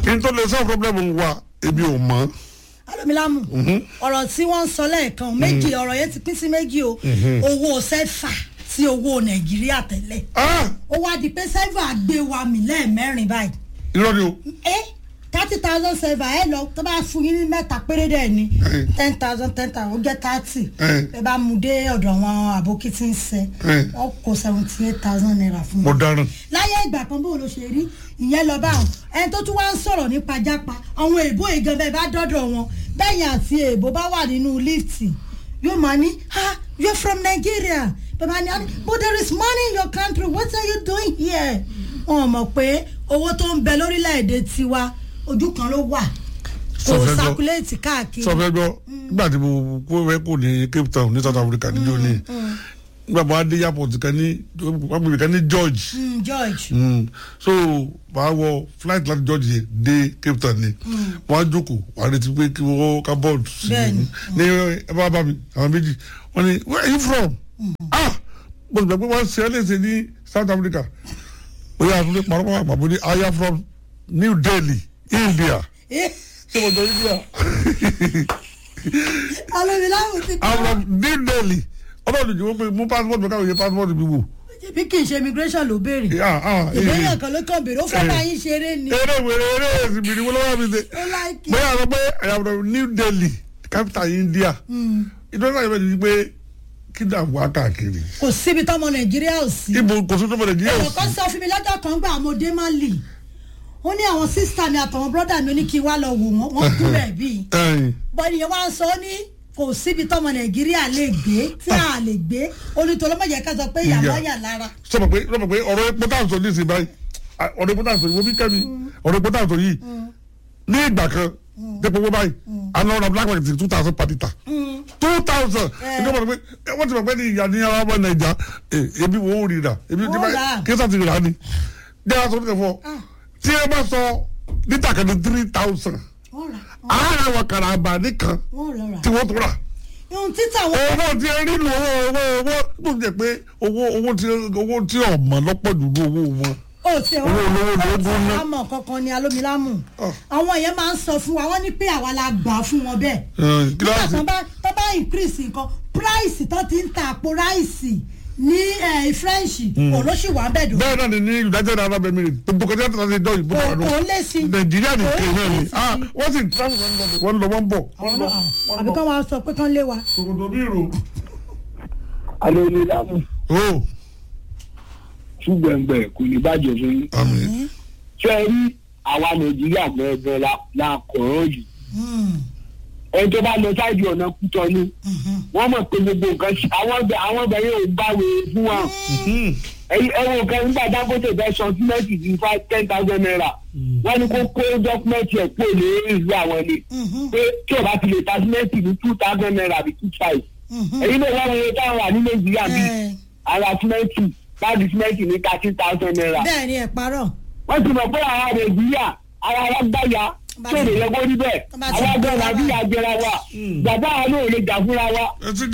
kí n tó lè sọ problem wa ebi ò mọ́. alómilámù ọ̀rọ̀ tí wọ́n ń sọ lẹ́ẹ̀kan méjì ọ̀rọ̀ yẹn ti pín sí méjì o owó sẹ́fà sí owó nàìjíríà tẹ́lẹ̀ Ah! ó wá di pé sẹ́fà gbé wa mì lẹ́ẹ̀mẹ́rin báyìí irọ́ ni o. ẹ thirty thousand sẹ́fà ẹ lọ tó bá fún yín ní mẹ́ta péré dẹ̀ ni Eh. ten thousand ten thousand ó jẹ́ thirty Eh. ẹ bá mú dé ọ̀dọ̀ wọn àbókí tí ń sẹ́ Eh. wọ́n kó seventy eight thousand naira fún mo mi dáràn. láyé ìgbà kan bó ló ṣe rí ìyẹn lọ bá wọn ẹni tó tún wá ń sọ̀rọ̀ nípa jápa àwọn èèbó ìgan bẹ́ẹ̀ bá dọ́dọ̀ wọn bẹ́yìn àti èèbó bá wà nínú lífti yóò máa ní ah you are from nigeria bàbá ni "Ah, but there is money in your country what are you doing here wọn mọ̀ pé owó tó ń bẹ lórílẹ̀‐èdè tiwa ojú kan ló wà kò Sọ fẹ́ gbọ́. sakuléètì káàkiri sọ fẹ́ gbọ́ nígbà tí mo kó fẹ́ kó ní cape town ní south africa níjó ní nígbà bá dé airport kan ní wọ́n gbé kan ní george Mm, george Mm. so wàá wọ flight láti george yẹn dé cape town ni wọ́n á jókòó wàá retí pé kí wọ́n ká bọ́ọ̀lù sí Bẹ́ẹ̀ni. i ní ẹ bá bá mi àwọn méjì wọ́n ní where are you from ah mo sì gbà pé wọ́n ṣe é léṣe ní south africa ó yà àtúndé parọ́ àpapọ̀ ní i am from new delhi india Eh, ṣé mo jọ india. alómilámù ti kọ́ àwọn new delhi ọlọ́run jù wọ́n pé mú passport mi káwọn yẹ passport mi wò. bí kì í ṣe immigration ló béèrè Ah, ah, eh, ìbéèrè kan ló kàn béèrè ó fẹ́ Eh. bá yín ṣeré ni eré wèrè eré ìsìnkú ni wọ́n lọ́wọ́ mi ṣe. ó láìkí. bóyá àwọn pé àyàwó new delhi capital india ìdọ́gba yẹn bẹ̀rẹ̀ ni pé kí dà wá káàkiri. kò síbi tọmọ nàìjíríà ò sí. ibo kò sí tó bẹ̀rẹ̀ díẹ̀ ẹ̀rọ kan sọ fún mi lọ́jọ́ kan gbà mo dé má lì ó ní àwọn sísítà mi àtàwọn bọ́dà mi ó ní kí n wá lọ wò wọ́n wọ́n kú bẹ́ẹ̀ bíi ẹ̀yìn bọ́dì yẹn wá ń sọ ó ní kò síbi tọmọ nàìjíríà lè gbé tí a lè gbé olùtọ́lọ́mọ̀jẹ̀ ká sọ pé ìyàwó Ìyà. yà lára. sọmọ pé sọmọ pé ọ̀rọ̀ epo tá à ń sọ nísìnyí báyìí ah, ọ̀rọ̀ epo tá à ń sọ yìí wọ́n bí kẹ́mi ọ̀rọ̀ epo tá à ń sọ yìí ní ìgbà kan dépò wọ́n báyìí àná ọ̀rọ̀ black market two thousand per litre two thousand ẹni wọ́n mọ̀ pé wọ́n ti mọ̀ pé ní ìyá ní ara ọmọ nàìjà eh, ebi wo ó rí rà ebi Wọ́n rà á. kíkà ti rà á ni jẹ́ aṣọ ní kẹfọ́ tí ẹ bá sọ lítà kan ní three thousand wọ́n rà àárẹ̀ wọn kàrà àbà nìkan wọ́n lọ rà. tí wọ́n tó rà ohun títà wọn owó tí ẹ rí lu owó owó owó bó ti jẹ pé owó owó tí owó tí ọmọ lọ́pọ̀ jù ní owó wọn. ó ti Owó olówó ló ó ti gún ná. àmọ̀ kankan ni alómilámù Ah. àwọn yẹn máa ń sọ fún wa wọ́n ní pé àwa la gbà fún wọn bẹ́ẹ̀ Eh, nígbà kíláàsì tó bá tó bá increase nǹkan price tó ti ń ta àpò ráìsì ní eh, french olóṣì wà bẹ́ẹ̀ dùn bẹ́ẹ̀ náà ni ní united arab emirates gbogbo kẹjá tó ti dọ́ ìbò kò àánú kò lè sí nàìjíríà ní Kò kéè náà ni lè sí. ah wọ́n sì travel wọ́n lọ wọ́n bọ̀ àwọn wọ́n lọ náà wọ́n àbí bọ̀ kán wá sọ pé kán lé wa tòkòtò bí ìrò. alónílámù o ṣùgbẹ̀ngbẹ̀ kò ní bàjẹ́ fún yín. àmì ṣé ẹ rí àwa nàìjíríà gbẹ̀gbẹ̀ la la kọ̀ọ̀rọ̀ yìí. Hmm, ẹni tó bá lọ sáìdì ọ̀nà kútọ́ ni mhm. wọ́n mọ̀ pé gbogbo nǹkan ṣe àwọn ọbẹ̀ àwọn ọbẹ̀ yóò gbàwé fún wa. ẹ̀yin ẹ̀wọ̀n nǹkan nígbà dangote fẹ́ sọ símẹ́ǹtì di five ten thousand naira wọ́n ní kó kó dọ́kúmẹ́ǹtì ẹ̀ kó lè ìlú àwọn ni Mhm. pé tí o bá ti lè ta símẹ́ǹtì ní two thousand naira àbí two five. Mhm. èyí ló wọ́n wọlé táwọn wà ní nàìjíríà bíi Eh, ara símẹ́ǹtì báàgì símẹ́ǹtì ní thirteen thousand naira. bẹ́ẹ̀ ni ẹ̀ parọ́ wọ́n ti mọ̀ pé ara nàìjíríà ara wa gbáya Bá tí ò ti- lè yẹ kó rí bẹ́ẹ̀ bá ti àwọn agbẹ́ gbéra nàìjíríà jẹra wa bàbá àwọn náà ò lè jà fúnra wa ẹ ti